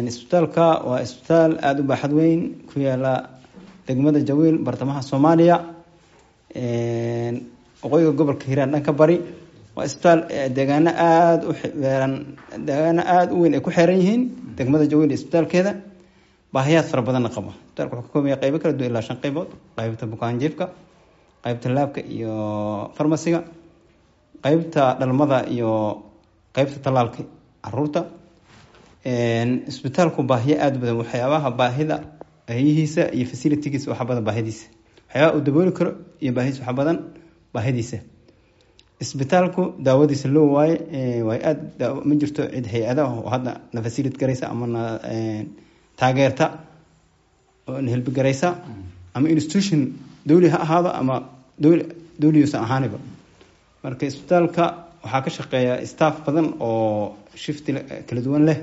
isbitaalka waa isbitaal aada u baaxad weyn ku yaala degmada jawiil bartamaha soomaaliya waqooyiga gobolka hiiraan dhanka bari waa isbitaal deegaano aada u xeeran deegaano aada u weyn ay ku xeeran yihiin degmada jawiil isbitaalkeeda baahiyaad fara badanna qabo isbitaalka wuxuu ka koobaya qaybo kala duwan ilaa shan qaybood qaybta bukaanjiifka qaybta laabka iyo farmasiga qaybta dhalmada iyo qaybta tallaalka caruurta isbitaalku baahiyo aada u badan waxyaabaha baahida baahiyihiisa iyo facilitigiisa waxa badan baahidiisa waxyaabaha uu dabooli karo iyo baahidiisa waxa badan baahidiisa isbitaalku daawadiisa loo waaye waay aada ma jirto cid hay-adaha oo hadda na facilit garaysa ama na taageerta oo na helbigaraysa ama institution dawli ha ahaado ama dowli dawliyuusan ahaaniba marka isbitaalka waxaa ka shaqeeya staff badan oo shifti kala duwan leh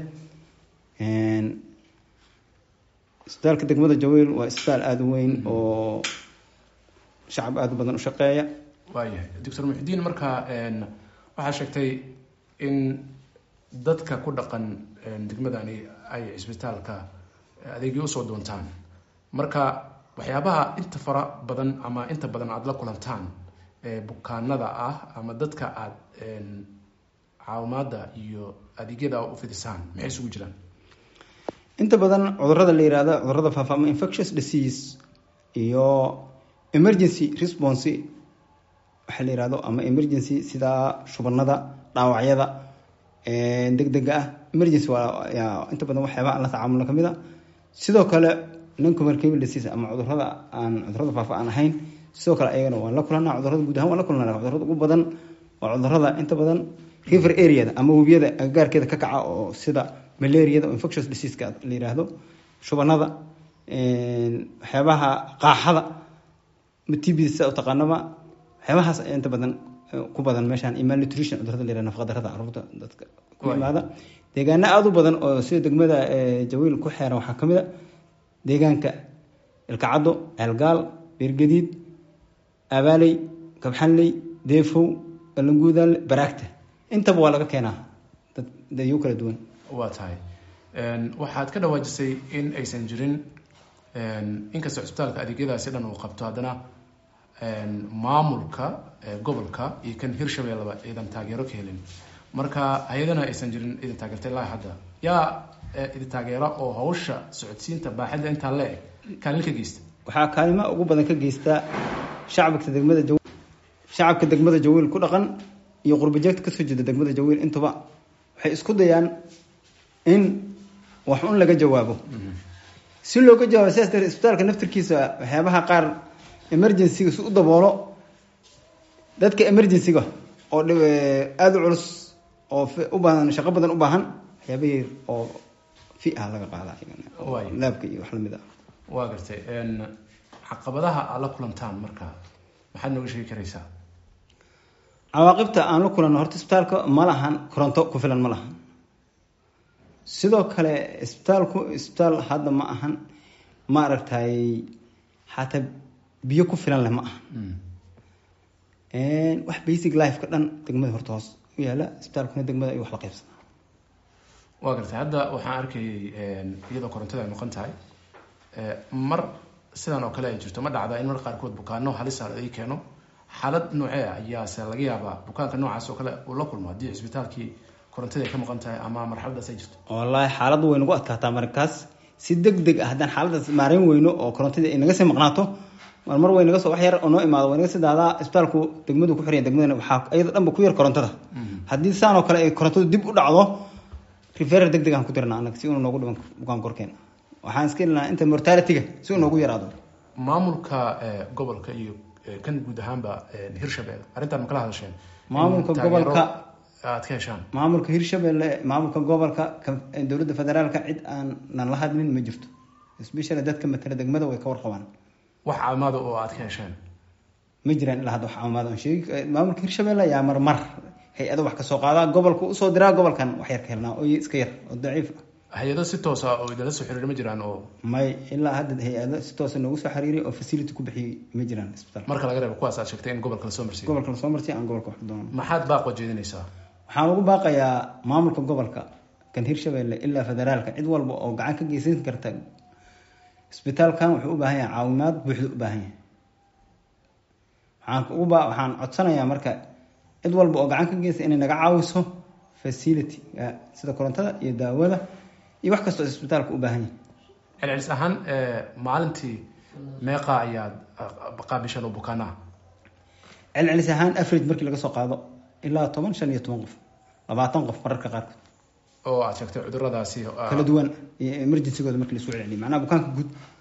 isbitaalka degmada jawiil waa isbitaal aada u weyn oo shacab aada u badan u shaqeeya waayahay doctor muxudiin markaa waxaa sheegtay in dadka ku dhaqan degmadani ay cisbitaalka adeegyo usoo doontaan marka waxyaabaha inta fara badan ama inta badan aada la kulantaan bukaanada ah ama dadka aada caawimaada iyo adeegyada u fidisaan maxay isugu jiraan inta badan cudurada la yihahdo cudurada faafa ama infectious disease iyo emergency response waxaa la yihahdo ama emergency sida shubanada dhaawacyada deg dega ah emergency waa inta badan waxyaaba aan la tacaamulno kamid a sidoo kale noncommunicable disease ama cudurada aan cudurada faafa aan ahayn sidoo kale ayagana waan la kulanaa cudurada guud ahaan waan la kulanaa cudurada ugu badan waa cudurada inta badan river areada ama webiyada agagaarkeeda ka kaca oo sida malariada oo infectious diseaseka la yiraahdo shubanada waxyaabaha qaaxada matibisa taqaanaba waxyaabahaas inta badan ku badan meeshaan iyo malnutrition cudurada la yirahdo nafaqadarada caruurta dadka ku imaada deegaano aada u badan oo sida degmada jawiil ku xeeran waxaa kamid a deegaanka ilkacaddo ceelgaal beergadiid abaaley kabxanley deefow alanguudaale baraagta intaba waa laga keenaa dad dadyo kala duwan waa tahay waxaad ka dhawaajisay in aysan jirin inkastoo cisbitaalka adeegyadaasi dhan uu qabto haddana maamulka gobolka iyo kan hirshabeelleba idan taageero ka helin marka hay-adana aysan jirin idin taageerta ilaa hadda yaa idin taageera oo hawsha socodsiinta baaxadda intaa le eg kaalin ka geysta waxaa kaalima ugu badan ka geystaa shacabka degmada jawiil shacabka degmada jawiil ku dhaqan iyo qurbajeegta kasoo jeeda degmada jawiil intuba waxay isku dayaan in wax un laga jawaabo si looga jawaabo sidaas darteed isbitaalka naftirkiisa waxyaabaha qaar emergencyga si u daboolo dadka emergencyga oo aada u culus oo u baahan shaqo badan u baahan waxyaabahii oo fi ah laga qaada laabka iyo wax lamid ah waa gartay caqabadaha aad la kulantaan marka maxaad nooga sheegi karaysaa cawaaqibta aan la kulanno horta isbitaalka ma lahan koronto ku filan ma lahan sidoo kale isbitaalku isbitaal hadda ma ahan ma aragtay xataa biyo ku filan leh ma ahan wax basic lifeka dhan degmada horta hoos u yaala isbitaalkuna degmada ay wax la qaybsanaa waa gartay hadda waxaan arkayay iyadoo korontada ay noqon tahay mar sidan oo kale ay jirto ma dhacda in mar qaarkood bukaano halisa ay keeno xaalad noocee ayaase laga yaabaa bukaanka noocaas oo kale uu la kulmo haddii cisbitaalkii korontada ay ka maqan tahay ama marxaladaas ay jirto wallaahi xaalad way nagu adkaataa markaas si deg deg ah haddaan xaaladaas maareyn weyno oo korontadii ay naga sii maqnaato mar mar way naga soo wax yar oo noo imaado way naga sii daadaa isbitaalku degmadu ku xiraya degmadana waxaa iyada dhanba ku yar korontada haddii saan oo kale ay korontadu dib u dhacdo referer deg deg aan ku dirna anaga si unu noogu dhiban bukaan korkeena waxaan iska ilnaa inta mortalityga si uu noogu yaraado maamulka gobolka iyo kan guud ahaanba hirshabelle arrintan ma kala hadasheen maamulka gobolka aad ka heshaan maamulka hirshabelle maamulka gobolka dowladda federaalka cid aan nan la hadlin ma jirto especially dadka matala degmada way ka warqabaan wax caawimaada oo aad ka hesheen ma jiraan ilaa hadda wax caawimaad aan sheegi maamulka hirshabelle yaa marmar hay-ado wax kasoo qaadaa gobolka usoo diraa gobolkan wax yar ka helnaa oo iska yar oo daciif ah hay-ado si toosa oo idinla soo xiriir ma jiraan oo may ilaa hadda hay-ado si toosa noogu soo xiriiray oo facility ku bixiyay ma jiraan isbitaal marka laga reebo kuwaas aad sheegtay in gobolka lasoo marsiiyo gobolka lasoo marsiya aan gobolka wax doono maxaad baaqo jeedinaysaa waxaan ugu baaqayaa maamulka gobolka kan hirshabelle ilaa federaalka cid walba oo gacan ka geysan karta isbitaalkan wuxuu u baahan yahay caawimaad buuxda u baahan yahay waxaan uba waxaan codsanayaa marka cid walba oo gacan ka geysta inay naga caawiso facility sida korontada iyo daawada iyo wax kastoo isbitaalka u baahan yahay celcelis ahaan maalintii meeqa ayaad qaabishan oo bukaanaha celcelis ahaan average markii laga soo qaado ilaa toban shan iyo toban qof labaatan qof mararka qaarkood oo aad sheegtay cuduradaasi kala duwan iyo emergencygooda markii laisku celceliyo macnaha bukaanka guud